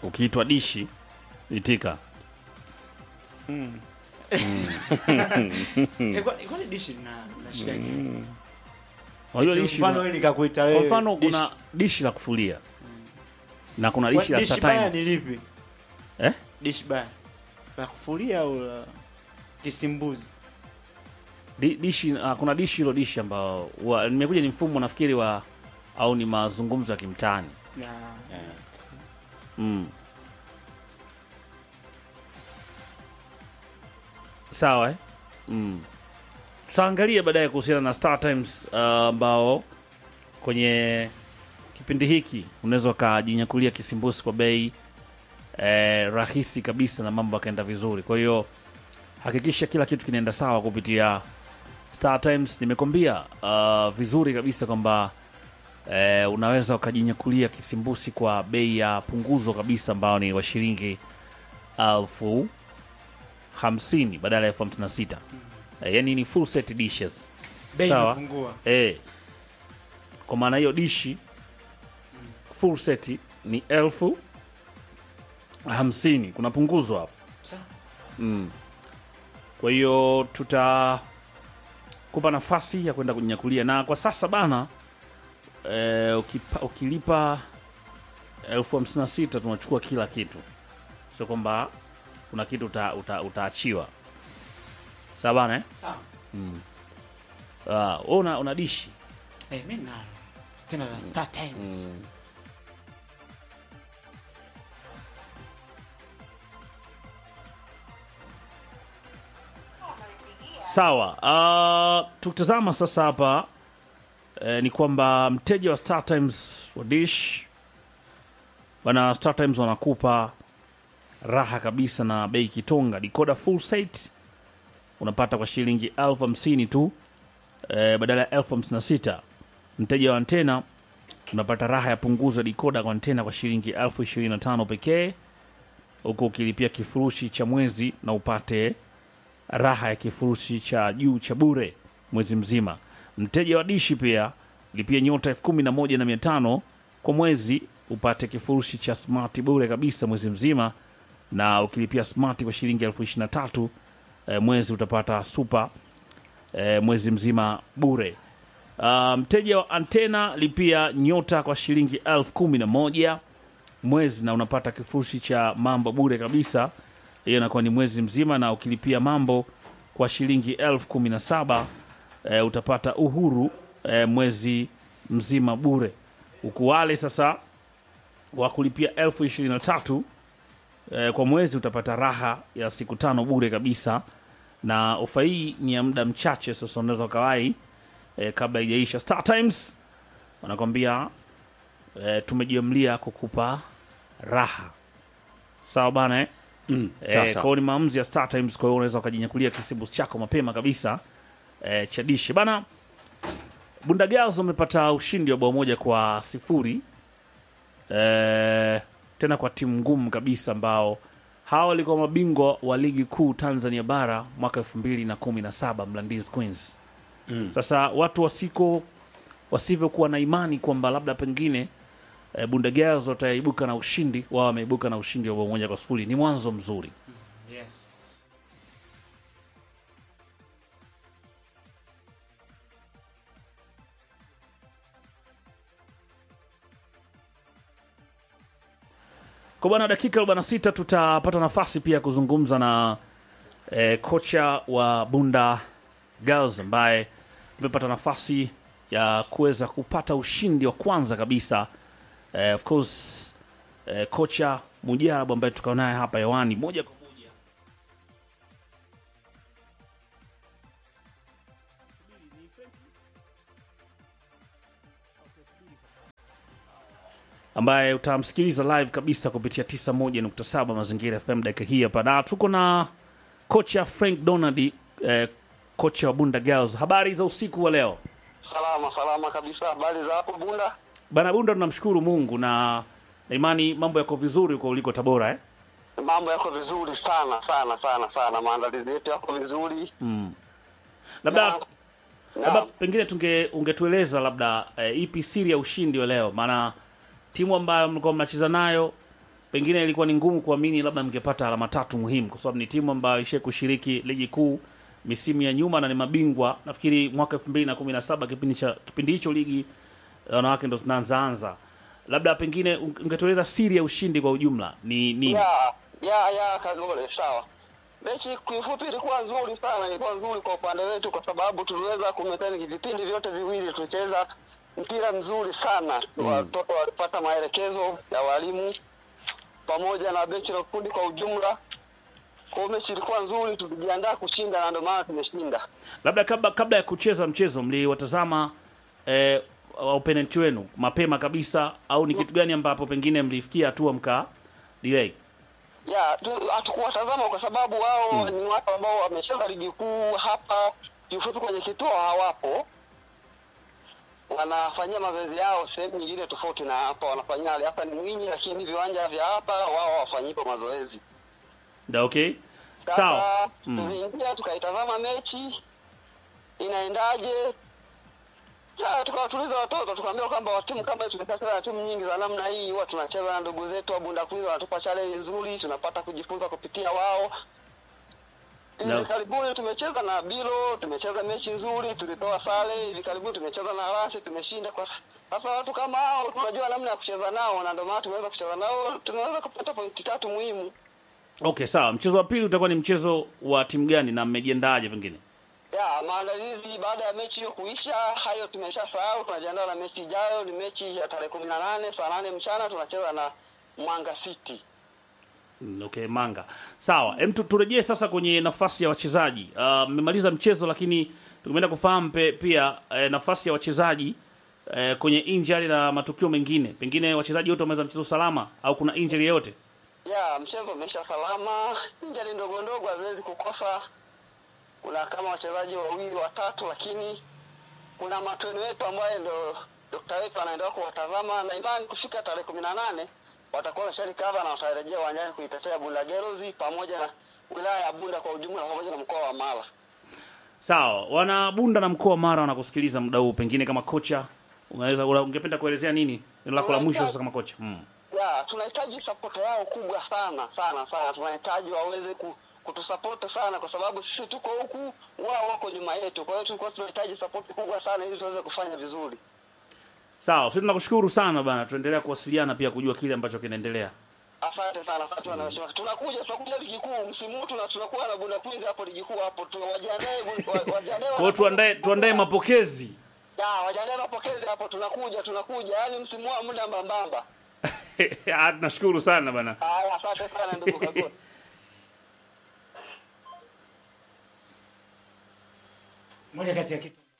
ukiitwa dishi itika Eh, kwa- kwani dishi na na shida gani? unajua Eti dishi mfano na- wewe nikakuita kwa wewe. mfano dishi. kuna dishi la kufulia na kuna Kwa- dishi la dishi Star baya Times ni lipi? eh? Dishi baya. La kufulia au la kisimbuzi? Di, dishi uh, kuna dishi hilo dishi ambao wa- nimekuja ni mfumo nafikiri wa au ni mazungumzo ya kimtaani Na mm. sawa eh? mm. tutaangalia baadaye kuhusiana na Star Times uh, ambao kwenye kipindi hiki unaweza ukajinyakulia kisimbusi kwa bei eh, rahisi kabisa na mambo yakaenda vizuri kwa hiyo hakikisha kila kitu kinaenda sawa kupitia Star Times. Nimekwambia uh, vizuri kabisa kwamba eh, unaweza ukajinyakulia kisimbusi kwa bei ya punguzo kabisa ambao ni wa shilingi elfu hamsini badala ya elfu hamsini na sita eh, yani ni full set dishes bei Sawa. imepungua. eh, kwa maana hiyo dishi full set ni elfu hamsini kuna punguzo hapo Sawa. mm. kwa hiyo tutakupa nafasi ya kwenda kunyakulia na kwa sasa bana eh, ukipa, ukilipa elfu hamsini na sita tunachukua kila kitu sio kwamba kuna kitu uta, uta, utaachiwa sawa bana eh? Sawa. Ah, wewe una, una dishi Eh, mimi nalo. Tena la Star Times. Sawa. Uh, tukitazama sasa hapa eh, ni kwamba mteja wa Star Times wa Dish bana, Star Times wanakupa raha kabisa na bei kitonga. Decoder full set unapata kwa shilingi elfu hamsini tu eh, badala ya elfu hamsini na sita. Mteja wa antena unapata raha ya punguzo ya dikoda kwa antena kwa shilingi elfu ishirini na tano pekee, huku ukilipia kifurushi cha mwezi na upate raha ya kifurushi cha juu cha bure mwezi mzima. Mteja wa dishi pia lipia nyota elfu kumi na moja na mia tano kwa mwezi upate kifurushi cha smart bure kabisa mwezi mzima, na ukilipia smart kwa shilingi elfu ishirini na tatu eh, mwezi utapata super eh, mwezi mzima bure. Uh, mteja wa antena lipia nyota kwa shilingi elfu kumi na moja mwezi na unapata kifurushi cha mambo bure kabisa hiyo inakuwa ni mwezi mzima na ukilipia mambo kwa shilingi elfu kumi na saba e, utapata uhuru e, mwezi mzima bure huku wale sasa wa kulipia elfu ishirini na tatu e, kwa mwezi utapata raha ya siku tano bure kabisa na ofa hii ni ya muda mchache sasa unaweza ukawai e, kabla ijaisha Star Times wanakwambia e, tumejiamlia kukupa raha sawa bana eh? Mm, Eh, sawa, kwa sawa. hiyo ni maamuzi ya Star Times, kwa hiyo unaweza ukajinyakulia kisibu chako mapema kabisa eh, cha dishi bana. Bunda Girls wamepata ushindi wa bao moja kwa sifuri eh, tena kwa timu ngumu kabisa ambao hawa walikuwa mabingwa wa ligi kuu Tanzania bara mwaka elfu mbili na kumi na saba Mlandizi Queens. Sasa watu wasiko wasivyokuwa na imani kwamba labda pengine eh, Bunda Girls wataibuka na ushindi, wao wameibuka na ushindi wa bao moja kwa sifuri. Ni mwanzo mzuri. Yes. Kwa bwana, dakika 46 tutapata nafasi pia ya kuzungumza na eh, kocha wa Bunda Girls ambaye tumepata nafasi ya kuweza kupata ushindi wa kwanza kabisa eh, of course eh, kocha Mujarabu ambaye tukao naye hapa hewani moja kwa moja ambaye utamsikiliza live kabisa kupitia 91.7 Mazingira FM dakika hii hapa, na tuko na kocha Frank Donald eh, kocha wa Bunda Girls. Habari za usiku wa leo Salama salama kabisa. Habari za hapo Bunda? bana Bunda? Tunamshukuru Mungu na na imani mambo yako vizuri huko uliko Tabora eh? Mambo yako vizuri sana sana sana sana, maandalizi yetu yako vizuri labda Na- labda na- pengine tunge ungetueleza labda eh, ipi siri ya ushindi wa leo, maana timu ambayo mlikuwa mnacheza nayo pengine ilikuwa ni ngumu kuamini labda mngepata alama tatu muhimu, kwa sababu ni timu ambayo ishie kushiriki ligi kuu misimu ya nyuma na ni mabingwa. Nafikiri mwaka 2017 kipindi cha kipindi hicho ligi ya wanawake ndo zinaanzaanza. Labda pengine ungetueleza siri ya ushindi kwa ujumla ni nini? ya ya ya Kagole, sawa. Mechi kiufupi ilikuwa nzuri sana, ilikuwa nzuri kwa upande wetu kwa sababu tuliweza kumekaniki vipindi vyote viwili, tulicheza mpira mzuri sana. Watoto walipata maelekezo ya walimu pamoja na benchi la ufundi kwa ujumla. Kwa hiyo mechi ilikuwa nzuri, tulijiandaa kushinda na ndio maana tumeshinda. Labda kabla, kabla ya kucheza mchezo mliwatazama eh, opponent wenu mapema kabisa, au ni kitu gani ambapo pengine mlifikia hatua mka delay? ya tu- hatukuwatazama kwa sababu wao ni watu ambao wamecheza ligi kuu hapa kiufupi kwenye kituo hawapo wanafanyia mazoezi yao sehemu nyingine tofauti na hapa wanafanyia Ali Hassan Mwinyi lakini viwanja vya hapa wao hawafanyipo mazoezi Da, okay sawa. sasa Mm. tuliingia tukaitazama mechi inaendaje sasa tukawatuliza watoto tukaambia kwamba timu kama hii tumeshacheza na timu nyingi za namna hii huwa tunacheza na ndugu zetu wa Bunda Quiz wanatupa challenge nzuri tunapata kujifunza kupitia wao hivi No. karibuni tumecheza na Bilo tumecheza mechi nzuri tulitoa sare hivi karibuni tumecheza na Rasi tumeshinda kwa sasa watu kama hao tunajua namna ya kucheza nao na ndio maana tumeweza kucheza nao tumeweza kupata pointi tatu muhimu Okay, sawa. Mchezo wa pili utakuwa ni mchezo wa timu gani na mmejiandaje pengine? Ya, maandalizi baada ya mechi hiyo kuisha, hayo tumeshasahau. Tunajiandaa na mechi ijayo, ni mechi ya tarehe kumi na nane saa nane mchana tunacheza na Mwanga City. Mm, Okay, Manga. Sawa. Hem, tu- turejee sasa kwenye nafasi ya wachezaji. Ah, Mmemaliza mchezo lakini tungeenda kufahamu pe- pia eh, nafasi ya wachezaji eh, kwenye injury na matukio mengine. Pengine wachezaji wote wameweza mchezo salama au kuna injury yoyote? Ya, mchezo umeisha salama, injali ndogo ndogo haziwezi kukosa. Kuna kama wachezaji wawili watatu, lakini kuna matweni wetu ambaye ndo dokta wetu anaendelea kuwatazama na imani kufika tarehe kumi na nane watakuwa wamesharikava na watarejea uwanjani kuitetea Bunda Girls pamoja na wilaya ya Bunda kwa ujumla pamoja na mkoa wa Mara. Sawa. Wana Bunda na mkoa wa Mara wanakusikiliza muda huu, pengine kama kocha unaweza una- ungependa kuelezea nini? Neno lako la mwisho sasa kama kocha. Mm. ya tunahitaji sapoti yao kubwa sana sana sana. Tunahitaji waweze ku, kutusapoti sana, kwa sababu sisi tuko huku, wao wako nyuma yetu. Kwa hiyo tulikuwa tunahitaji sapoti kubwa sana ili tuweze kufanya vizuri. Sawa, sisi tunakushukuru sana bana. Tuendelea kuwasiliana pia kujua kile ambacho kinaendelea. Asante sana, asante sana mheshimiwa. Tunakuja tunakuja ligi kuu msimu huu, tuna tunakuwa na Bunda Quiz hapo ligi kuu hapo, tu wajiandae bu- wa- wajiandae. Kwa hiyo tuandae tuandae mapokezi. ya wajiandae mapokezi hapo, tunakuja tunakuja, yaani msimu wa muda mbambamba. Ah, Tunashukuru sana bana. Haya, asante sana ndugu Kagoni. moja kati ya kitu